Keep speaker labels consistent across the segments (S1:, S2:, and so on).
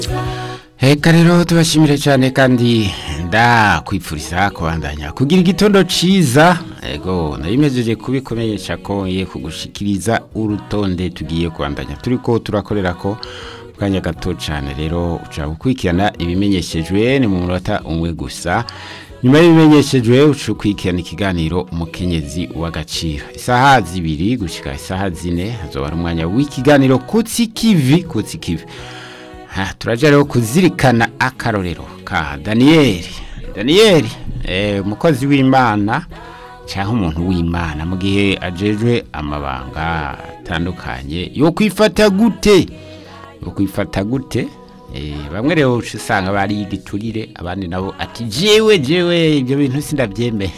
S1: Eka rero tubashimire cyane kandi ndakwipfuriza kubandanya kugira igitondo ciza ego nabimejeje kubikomenyesha ko ngiye kugushikiriza urutonde tugiye kubandanya turiko turakorera ko kanya gato cyane rero uca gukurikirana ibimenyeshejwe ni mu munota umwe gusa nyuma y'ibimenyeshejwe uca ukurikirana ikiganiro umukenyezi w'agaciro isaha zibiri gushika isaha zine hazoba ari umwanya w'ikiganiro kutsi kivi kutsi kivi Ha, turaja rero kuzirikana akarorero ka Daniel. Daniel, eh umukozi w'Imana cyangwa umuntu w'Imana mu gihe ajejwe amabanga atandukanye yo kwifata gute? Yo kwifata gute? Eh bamwe rero usanga bari igiturire abandi nabo ati jewe jewe ibyo bintu sindabyemeye.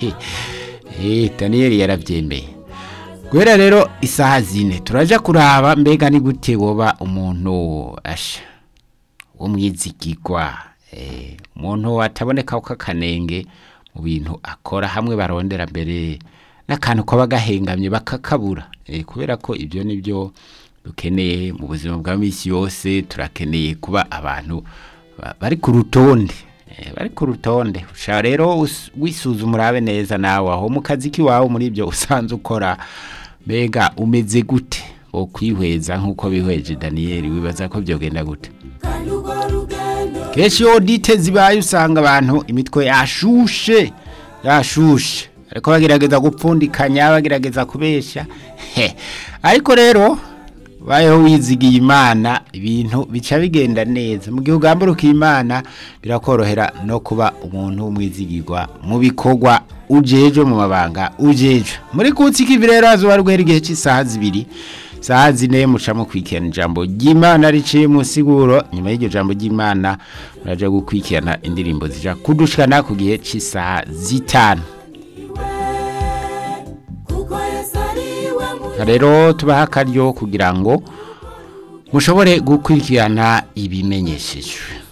S1: eh Daniel yarabyemeye. Guhera rero isaha zine turaja kuraba mbega ni gute woba umuntu asha w'umwizigirwa eh umuntu ataboneka ko akanenge mu bintu akora hamwe barondera mbere n'akantu kaba gahengamye bakakabura eh kubera ko ibyo nibyo dukeneye mu buzima bwa misi yose turakeneye kuba abantu ba- bari ku rutonde eh, bari ku rutonde ushaka rero us- wisuzuma urabe neza nawe aho mu kazi k'iwawe muri ibyo usanze ukora mbega umeze gute wo kwihweza nk'uko bihweje daniyeli wibaza ko byogenda gute kenshi iyo dite zibaye usanga abantu imitwe yashushe yashushe ariko bagerageza gupfundikanya bagerageza kubeshya he ariko rero bayeho wizigiye imana ibintu bica bigenda neza mu gihe ugamburuka imana birakorohera no kuba umuntu w'umwizigirwa mu bikorwa ujejwe mu mabanga ujejwe muri kutsi kivi rero hazuba rwera igihe cy'isaha zibiri saha zine mucamo kwikirana ijambo ry'imana riciye mu siguro nyuma y'iryo jambo ry'imana muraja gukwikirana indirimbo zija kudushikana ku gihe cy'isaha zitanu rero tubaha akaryo kugira ngo mushobore gukurikirana ibimenyeshejwe